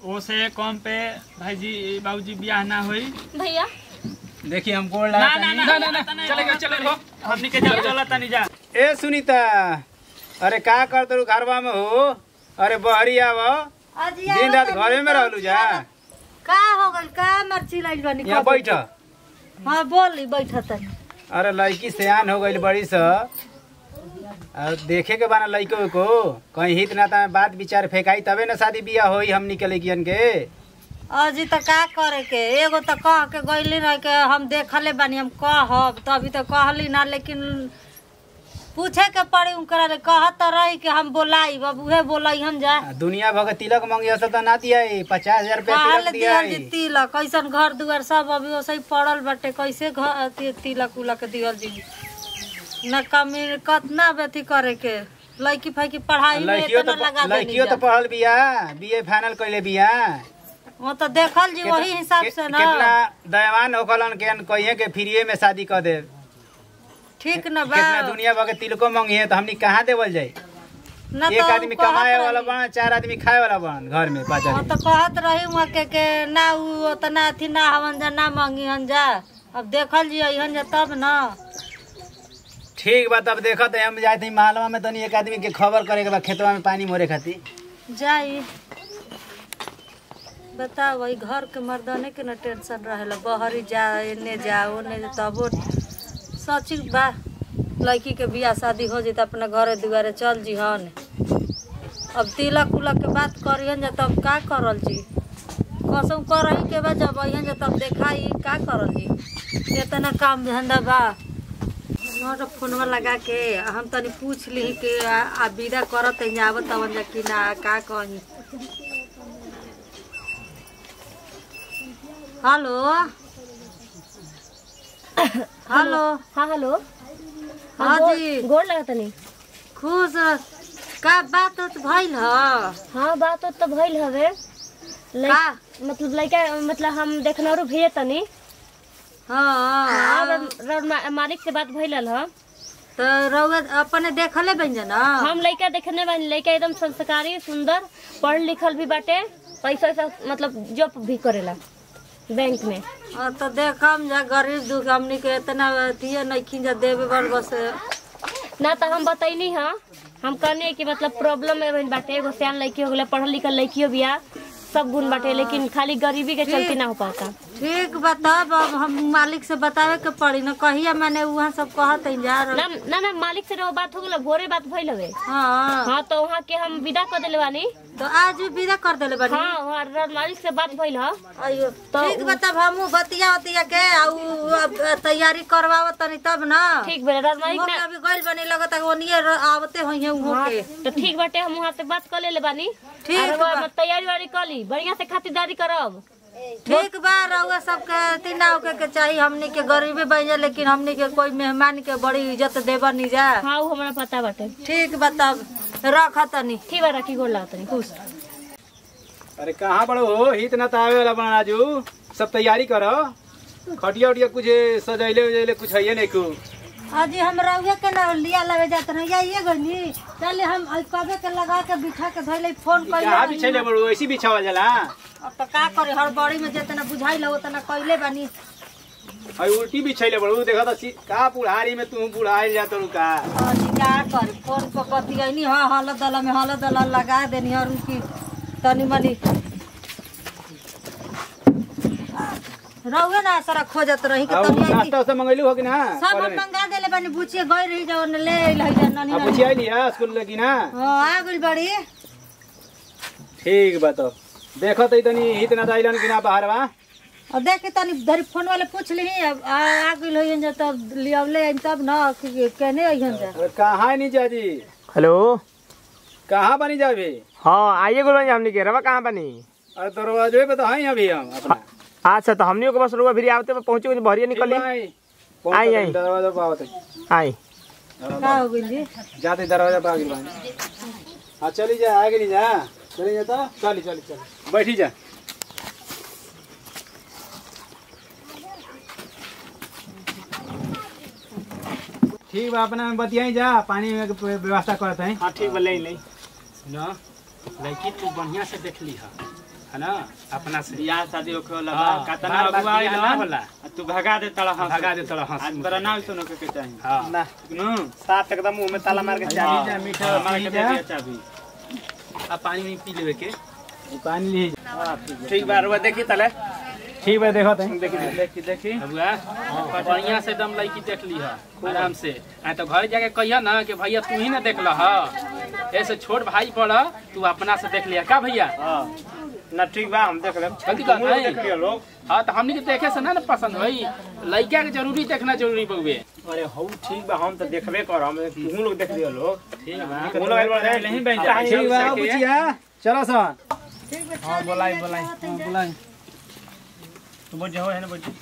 ओसे कम पे भाईजी बाबूजी बियाह ना होई भैया देखिए हम गोड़ ना लगा ना ना ना ना चलेगा चलेगा हमनी के जा चला तनी जा ए सुनीता अरे का कर तू घरवा में हो अरे बहरी आव दिन रात घरे में रहलू जा का हो गइल का मर्ची लाइल बानी यहाँ बैठ हाँ बोली बैठ तनी अरे लड़की सियान हो गई बड़ी स और देखे के बाना लड़को को कहीं हित नाता में बात विचार फेंकाई तबे न शादी बियाह होई हमनी के लड़कियन के अजी त का करे के एगो त कह के गइली रह के हम देखले बानी हम कहब तभी तो कहली ना लेकिन पूछे के पड़ी उनकरा रे कहत त रही कि हम बोलाई अब उहे बोलाई हम जा आ, दुनिया भर के तिलक मंगिया सब तो ना दिया पचास हजार रुपया कहल तिलक दिया दिहल जी तिलक कैसन घर दुआर सब अभी वैसे ही पड़ल बाटे कैसे घर ति- तिलक उलक दिहल जी न कमी कतना बेथी करे के लड़की फाइकी पढ़ाई में लड़कियों इतना तो लगा देली लड़कियों तो जा। पढ़ल बिया बीए फाइनल कैले बिया वो तो देखल जी वही हिसाब कि- से ना कितना दयावान होकलन के कहिए के फ्रीए में शादी कर दे ठीक न बा कितना दुनिया भर के तिलको मंगिए तो हमनी कहाँ देवल जाई न एक तो आदमी कहत कमाए वाला रही। बन चार आदमी खाए वाला बन घर में पाँच वो आदमी तो कहत रही वहाँ के, के ना उ उतना अथी ना हवन जा ना मंगी हन जा अब देखल जी अहन जा तब ना ठीक बा तब देखत है हम जाए थे मालवा में तनी एक आदमी के खबर करे के बा खेतवा में पानी मोरे खातिर जाई बताओ वही घर के मर्दाने के न टेंशन रहेला बहरी जा एने जा ओने जा तबो सची बा लड़की के बियाह शादी हो जाए तो अपना घरे दुआरे चल जी हन अब तिलक उलक के बात करियन जा तब का करल जी कसम करही के बा जब अहियन जा तब देखाई का करल जी इतना काम धंधा बा नोट फोनवा लगा के हम तनी पूछ ली कि आ, आ विदा करत है आवत तवन जा कि ना का कही हेलो हेलो हाँ हेलो हाँ गोड़- जी गोड़ लगा तनी खुश रह। का बात उत भइल ह हाँ बात तो भइल हवे लइ- का मतलब लड़का मतलब हम देखनौरू भेजे तनी हाँ हाँ र- र- मा- मालिक से बात भइल ह तो रउआ अपने देखले बन जा ना हम लड़का देखने वाली लड़का एकदम संस्कारी सुंदर पढ़ लिखल भी बाटे पैसा वैसा मतलब जॉब भी करेला बैंक में हाँ, तो देखम जा गरीब दुख हमनी के इतना अथिए नहीं जा देवे बड़ बस ना तो हम बतैनी हाँ हम कहने कि मतलब प्रॉब्लम में भइल बाटे एगो सियान लड़की हो गया पढ़ल लिखल लड़कियों बिया सब गुण बाटे लेकिन खाली गरीबी के चलते ना हो पाता ठीक बताब अब हम मालिक से बतावे के पड़ी ना कहिया मैंने वहाँ सब कहत है जा ना ना ना मालिक से रहो बात हो गल भोरे बात भइल हवे हाँ हाँ तो वहाँ के हम विदा कर दिले बानी तो आज भी विदा कर देले बानी हाँ वहाँ र- मालिक से बात भइल ह अयो तो ठीक बताब हमू बतिया उतिया के आ उ अब तैयारी करवाव तनी तब ना ठीक बेटा राज मालिक उहो ना के अभी गइल बनी लगता कि ओनिए र- आवते होइए उहो हाँ, के तो ठीक बाटे हम वहाँ से बात कर ले बानी ठीक और बा। वो तैयारी वारी कर ली बढ़िया से खातिरदारी करब ठीक बा रउआ सबके तीना होके के चाहिए हमनी के गरीबी बन जा लेकिन हमनी के कोई मेहमान के बड़ी इज्जत देबा नहीं जा हाँ वो हमारा पता बाटे ठीक बताब रख तनी ठीक बा रखी गोड़ लगा तनी खुश अरे कहाँ बड़ो हो हित ना तो आवे वाला बना राजू सब तैयारी करो खटिया उटिया कुछ सजैले उजैले कुछ है नहीं कुछ अजी हम रउआ के ना लिया लगे जाते ना ये गनी चले हम आई कबे के लगा के बिठा के धइले फोन कहाँ कइले बिछैले बड़ो ऐसी बिछावल जाला अब तो का करे हर बड़ी में जितना बुझाइल उतना कइले बानी और उल्टी बिछैले बड़ो देखा तो सी- का बुढ़ारी में तू बुढ़ाइल जा तू का अजी का करे फोन पर बतियनी हाँ हल दल में हल दल लगा देनी और उनकी तनी मनी रउए ना सारा खोजत रही के और तनी आई नाश्ता उस्ता मंगैलू हो कि ना सब हम मंगा देले बानी बुचिए गई रही जाओ ने ले अइल है ननी अब ननी बुझिया लिया स्कूल लगी ना हां आ गइल बड़ी ठीक बा तो देखो तो तनी हित ना दाइलन कि ना बाहर बा और देख के तनी धरी फोन वाले पूछ ली अब आ आ गइल है जे तब लियावले आइन तब ना कि केने अइहन जा अरे कहाँ नहीं जाजी हेलो कहाँ बनी जाबे हाँ आइए गुरु हमनी के रवा कहाँ बनी अरे दरवाजे पे तो हैं अभी हम अपना अच्छा तो हमनी को बस रुआ फिर आवते पहुंचे कुछ भरिया निकल आई आई, आई। दरवाजा पे आवत आई का हो गइल जी जाते दरवाजा पे आ गई बानी हाँ चली जा आगे नहीं जा चली जा तो चली चली चली बैठी जा ठीक बा अपना में बतियाई जा पानी में के व्यवस्था करते हैं हाँ ठीक बा ले ले ना लड़की तू बढ़िया से देख ली हा है ना अपना से बियाह शादी होखे वाला हाँ, बा कतना बार बार अगुआ बियाह आइल ना हन, होला। आ तू भगा दे तड़ा हंस भगा दे तड़ा हंस आज मुख तोरा से। ना सुनो के चाहिए हाँ ना नु साफ एकदम मुंह में ताला मार के हाँ। चाबी जा, मीठा मार पी के जा। दे दिया चाबी आ पानी में पी लेवे के पानी ली ठीक बा रुआ देखी तले ठीक बा देखो तहीं देखी देखी देखी बबुआ बढ़िया से एकदम लड़की देख ली है आराम से आ तो घर जाके कहिया ना कि भैया तू ही ना देख ल ऐसे छोट भाई पड़ तू अपना से देख लिया का भैया हां ना ठीक बा हम देख लेब गलती बात तुम है। देख लियो लोग हाँ तो हमनी के देखे से ना ना पसंद होई लड़का के जरूरी देखना जरूरी बउए अरे हौ ठीक बा हम तो देखबे कर हम तुम लोग देख लियो लोग ठीक बा तुम लोग आइल बा नहीं बन जा ठीक बा बुचिया चलो सन हां बोलाई बोलाई हां बोलाई तू बोल जाओ है ना बोल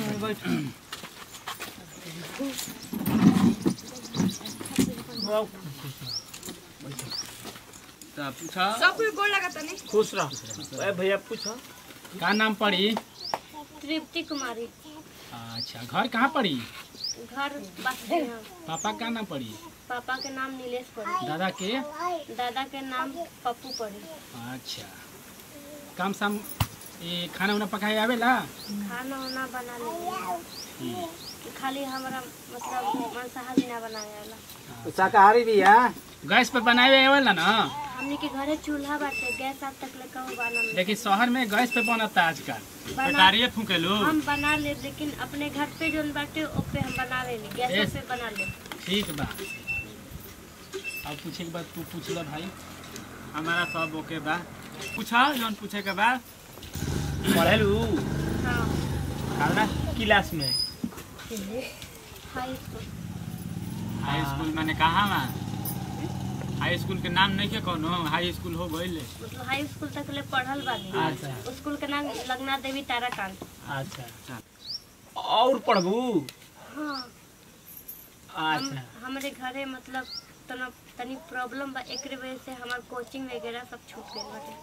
तो पूछा खुश रह ए भैया पूछो का नाम पड़ी तृप्ति कुमारी अच्छा घर कहाँ पड़ी घर बाकी है पापा का नाम पड़ी पापा के नाम नीलेश पड़ी दादा के दादा के नाम पप्पू पड़ी अच्छा काम शाम ये खाना उना पकाए आवेला खाना वाना बना ले ठीक। खाली हमारा मतलब मांसाहारी ना बनावे वाला शाकाहारी भी है गैस पे बनाए आवेला ना हमने के घरे चूल्हा बाटे गैस आज तक ले कहू बना लेकिन शहर में गैस पे बनता आजकल बना कटारिए फूके लो हम बना ले लेकिन अपने घर पे जोन बाटे ओपे हम बनावे नहीं गैस Yes. पे बना ले ठीक बा अब पूछे के बाद तू पूछ ला भाई हमारा सब ओके बा पूछा जौन पूछे के बा पढ़ेलू हाँ काला क्लास में हाई स्कूल हाई स्कूल मैंने कहा बा हाई स्कूल के नाम नहीं के कोनो हाई स्कूल हो गइल मतलब हाई स्कूल तक ले पढ़ल बानी अच्छा स्कूल के नाम लगना देवी ताराकांत अच्छा और पढ़बू हाँ हम अच्छा हमारे घरे मतलब तना तनी प्रॉब्लम बा एकरे वजह से हमार कोचिंग वगैरह सब छूट गइल बाटे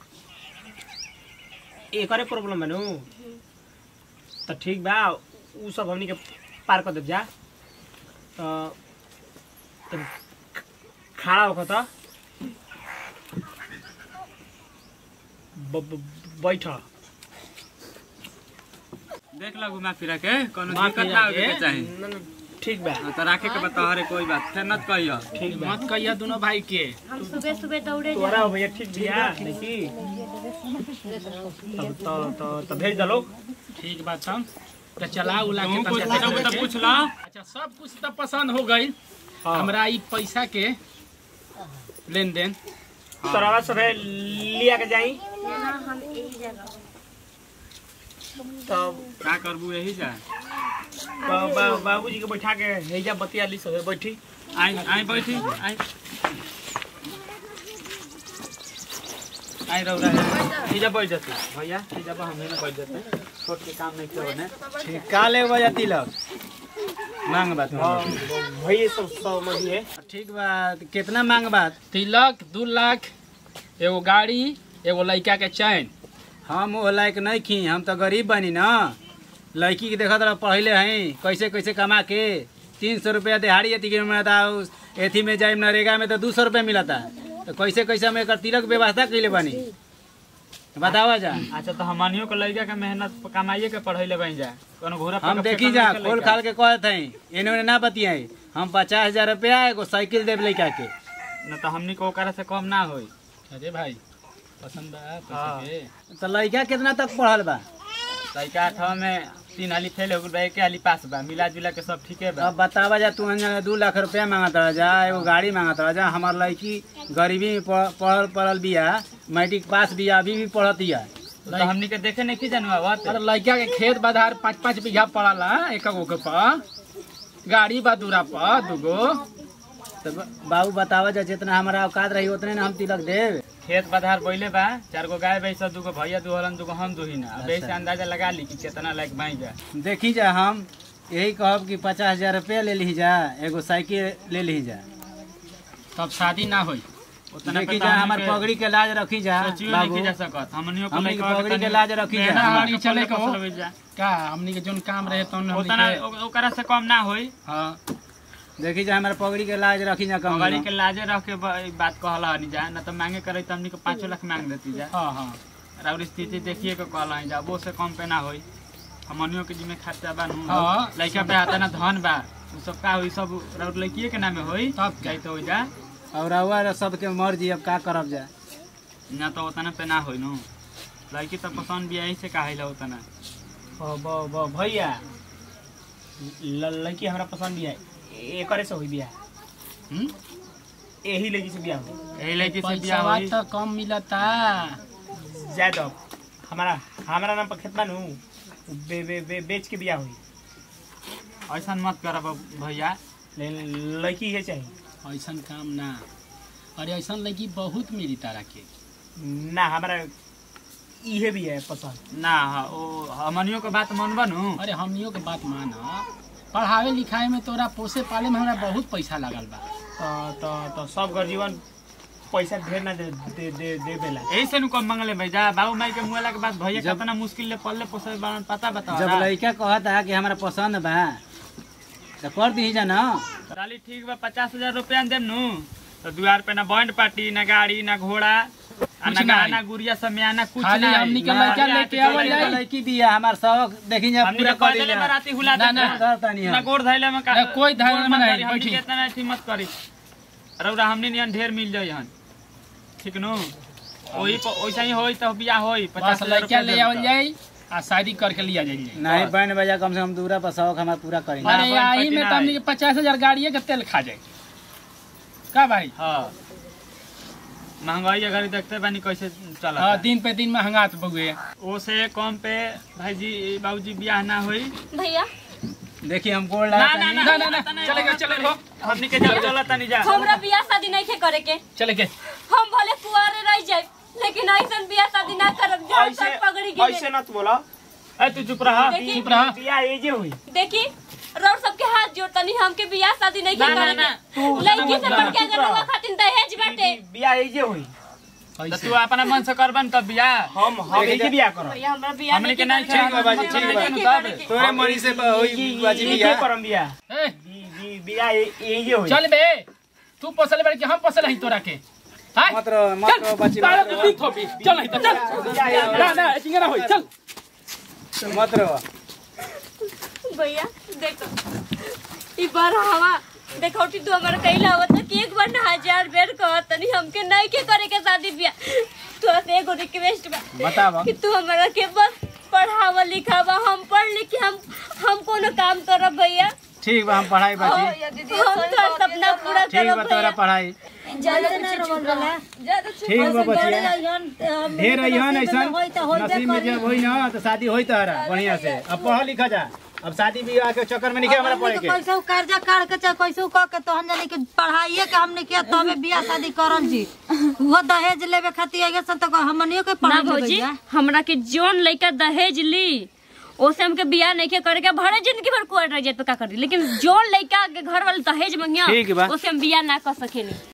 एकरे प्रॉब्लम है नु तो ठीक बा उ सब हमनी के पार कर देब जा तो तो खड़ा होकर तो ब- ब- बैठ देख लो घुमा फिरा के कोनो घुमा दिक्कत फिरा ना होके के। के चाही न- न, ठीक बा हाँ, तो राखे के बता हरे कोई बात फिर मत कहियो ठीक बा मत कहिया दोनों भाई के हम सुबह सुबह दौड़े तोरा जाए भैया ठीक बिया देखी तब तो तो तो भेज दलो ठीक बात हम तो चला उला के तू कुछ तनिका पूछो देख तो के। पूछ ला अच्छा सब कुछ तो पसंद हो गई हाँ। हमरा ई पैसा के लेन देन तोरा सब लिया के जाई यहाँ हम यही जगह तब का करबू यही जा बा- बा- बाबूजी के बैठा के हेजा बतिया ली सब बैठी आई आई बैठी आई आई रौरा हेजा बैठ जाते भैया हेजा बा हमें बैठ जाते छोट के काम नहीं किया ने ठीक का ले बजा तिलक मांग बात हाँ भैया सब समझी है ठीक बा कितना मांग बात तिलक दू लाख एगो गाड़ी एगो लड़का के चैन हम वो लायक नहीं खी हम तो गरीब बनी ना लड़की के देखत रह पढ़ले हैं कैसे कैसे कमा के तीन सौ रुपया दिहाड़ी एथी के मिलता उस एथी में जाए नरेगा में तो दू सौ रुपया मिलता तो कैसे कैसे हम एकर तिलक व्यवस्था कैले बनी बतावा जा अच्छा तो हमनियो के लड़का के मेहनत कमाइए के पढ़ाई ले बन जाए कोनो घोड़ा हम पकड़ के देखी कम जा नहीं के खोल लइका। खाल के कहत हैं एने ओने ना बतियाई हम पचास हजार रुपया एगो साइकिल देव लड़का के न तो हमनी को ओकरा से कम ना होई अरे भाई पसंद बा हाँ। पैसे के तो लड़का कितना तक पढ़ल बा लड़का अठवा में तीन हाली फेल हो गइल एक हाली पास बा मिला जुला के सब ठीके बा अब बतावा जा तू अंजना दू लाख रुपया मांगत रह जा एगो गाड़ी मांगत रह जा हमार लड़की गरीबी में पढ़- पढ़ल पढ़ल बिया मैट्रिक पास बिया अभी भी पढ़तिया तो हमनी के देखे नहीं की जानवा बात अरे लड़का के खेत बाधार पाँच पाँच बीघा पड़ला एक गो के पर गाड़ी बा दूरा पर दूगो तो ब- बाबू बतावा जा जितना हमारा औकात रही उतने ना हम तिलक देव खेत बधार बोले बा चार गो गाय भैंस दूगो भैया दुहलन दूगो हम दुहिना अब अच्छा। ऐसे अंदाजा लगा ली कि कितना लायक भाई जा देखी जा हम यही कहब कि पचास हजार रुपया ले ली जा एगो साइकिल ले ली जा तब शादी ना होई उतना देखी पे जा तो हमार हमनी के पगड़ी के लाज रखी जा सोचियो बाबू नहीं की जा सकत हमनियो को हमनी के लइका पगड़ी के तनी लाज रखी जा मेहनत हमनी करके चले पढ़े को फसल जा का हमनी के जोन काम रहे तो उतना ओ- ओकरा से कम ना होई हाँ देखी जा हमारे पगड़ी के लाज रखी जा कम गाड़ी के लाजे रख के ब- बात कहला हनी जा ना तो मांगे करे तो हमनी के पाँचों लाख मांग देती जा हाँ हाँ और स्थिति देखिए के कहल है जाबो से कम पे ना होई हमनियो के जिम्मे खर्चा बा नु हाँ। लइका पे आता ना धन बा उ सब का होई सब और लइकिए के नामे होई तब क्या? जाई तो होई जा और रउआ सबके मर्जी अब का करब जा ना तो उतना पे ना होई नु लड़की तो पसंद भी यही से कहिला उतना ब- ब- ब- भैया ल- लड़की हमरा पसंद भी है एकरे से हुई बिया हम्म यही लड़की से बिया हुई यही लड़की से बियाह पैसा होई तो कम मिलता जाए दो हमारा हमारा नाम पर खेत बा नु बे, बे, बे, बेच के बिया हुई ऐसा मत करब भैया लेकिन लड़की ये चाहिए ऐसा काम ना अरे ऐसा लगी बहुत मिली तारा के ना हमारा इहे भी है पसंद ना हाँ, ओ हमनियो के बात मनबा नु अरे हमनियों के बात माना पढ़ावे लिखाए में तोरा पोसे पाले में हमरा बहुत पैसा लगल बा तो तो तो सब घर जीवन पैसा ढेर ना दे दे दे दे बेला यही से नु कम मंगले भैया बाबू माई के मुआला के बाद भैया जब- कितना मुश्किल ले पल्ले पोसे बारन पता बता जब लड़का कहता कि हमरा पसंद बा तो कर दी जा ना चाली ठीक बा पचास हजार रुपया देम नु तो दुआर पे ना बैंड पार्टी ना गाड़ी ना घोड़ा आ कुछ ना नहीं। गाना गुड़िया समियाना कुछ खाली नहीं हमनी के ना लड़का गाड़ी लेके आके आवल चले जाई। जाई। लड़की बिया हमार शौक देखी जा हमनी पूरा के कर पैदले दी बाराती हुला ना, देते ना, हैं। करता नहीं ना हम। गोड़ धैले में का ना, कोई धैले गोड़ में मत नहीं, करी, हमनी बैठी। के इतना अथी मत करी रौरा हमनी नियन ढेर मिल जाई हन ठीक नु ओही प- ओइसा ही होई तो बियाह होई बस पचास हजार लड़का रुपया ले देम आवल तो। जाई आ शादी करके लिया जाई नहीं बैंड बजा कम से कम दूरा पर शौक हमारा पूरा करेंगे ना, अरे बहन यही पैटी में ना तो हमनी आई। के पचास हजार गाड़िए के तेल खा जाए का भाई हाँ महंगाई अगर देखते बानी कैसे चला हाँ दिन पे दिन महंगात बउए ओसे कम पे भाईजी बाबूजी बियाह ना होई भैया देखिए हम गोड़ ना लगा ना ना, ना, ना, चले गए, चले गए। हमनी के जाओ चला तनी जा हमरा बियाह शादी नहीं खे करे के चले के हम भले कुआरे रह जाए लेकिन ऐसन बियाह शादी ना करब जहाँ ऐसे तक पगड़ी ऐसे गिरे ना तू बोला ए तू चुप रहा देखी चुप रहा बिया एजे हुई देखी रोड सबके हाथ जोड़तनी हमके बियाह शादी नहीं ना, खे ना, करे ना, के लड़की से बढ़ के अगर रउआ खातिर दहेज बाटे बिया एजे हुई तो तू अपना मन से करबन तब बियाह हम हम एजे बिया करब भैया हमरा बियाह हमनी के नहीं नहीं करे ठीक बा बाजी ठीक बा नहीं तब करे के। तोरे मरी से ब- होई बाजी एजे बिया करम बिया ए, बी- बी- बिया ए- एजे हुई चल बे तू पोसले बड़े कि हम पोसले ही तोरा के हां मत रहो मत रहो बची तारा मत के रहो दी थोपी चल नहीं तो चल ना ना चिंगरा होई चल मत रहो भैया देखो ई बार हवा देखौटी तू हमारा कहिला आवत ना कि एक बार ना हजार बेर कहत तनी हमके नहीं के करे के शादी बियाह तो से एगो रिक्वेस्ट बा बतावा कि तू हमारा के बस पढ़ावा लिखावा हम पढ़ लिख के हम हम कोनो काम करब भैया ठीक बा हम पढ़ाई बाजी हम तो सपना पूरा ठीक बा करब तोरा भैया पढ़ाई ठीक बा बचिया ढेर अइहन ऐसन नसीब में जब होई ना तो शादी होई तहरा बढ़िया से अब पढ़ लिखा जा अब शादी बियाह के चक्कर में नहीं हमारा पढ़े के कैसे कर्जा काट के चाहे कैसे कह के तो हम जानी कि पढ़ाइए के हमने किया तो हमें बियाह शादी करल जी वो दहेज लेवे खातिर आगे सन तो हमनियो के ना पढ़ा भौजी हमरा के जोन लइका दहेज ली ओसे हमके बियाह नहीं के करे के भरे जिंदगी भर कुआर रह जाए तो का करी लेकिन जोन लइका के घर वाले दहेज मंगिया ठीक बा। ओसे हम बियाह ना कर सकेनी